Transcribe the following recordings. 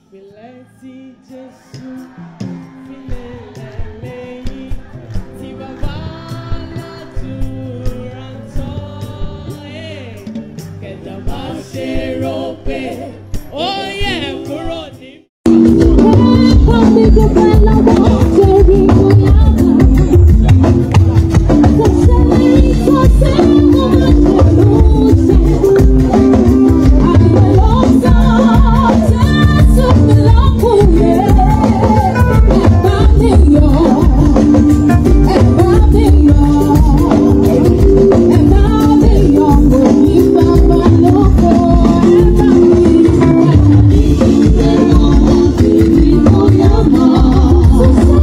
ìpìlẹ̀ tí Jésù fi lélẹ̀ lẹ́yìn tí bàbá aládùúrà ń tọ́. Ẹ̀, Kẹ̀dá má ṣe rò pé ó yẹ kúrò ní. Thank you.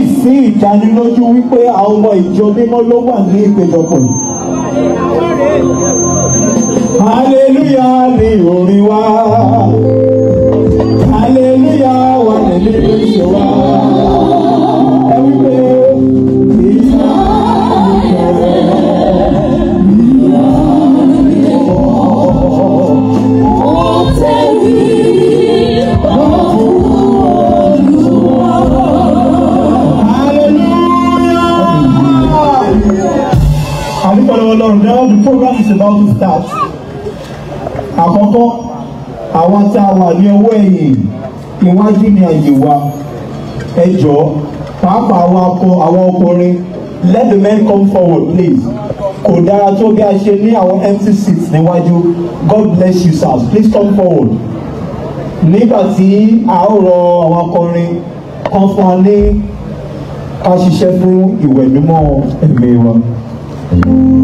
sí ìdánilójú wípé àwọn ọmọ ìjọ mímọ́ ló wà ní ìpéjọpọ̀ yìí. hallelujah ni orin wa hallelujah wà nílé ìṣe wa ẹ wípé ìyá àdúgbò ọlọ́run now the program is about to start. àkọ́kọ́ àwọn tá a wà ní ọwọ́ ẹ̀yìn iwájú ni àyè wa ẹ jọ̀ọ́ pàápàá àwọn akọ àwọn ọkùnrin let the men come forward please kò dára tó bí a ṣe ní àwọn empty seats níwájú God bless you sirs please come forward nígbà tí a ó rọ àwọn akọrin kan fún wa ní ká ṣiṣẹ́ fún ìwẹ̀ mímọ́ ẹ̀mí wa.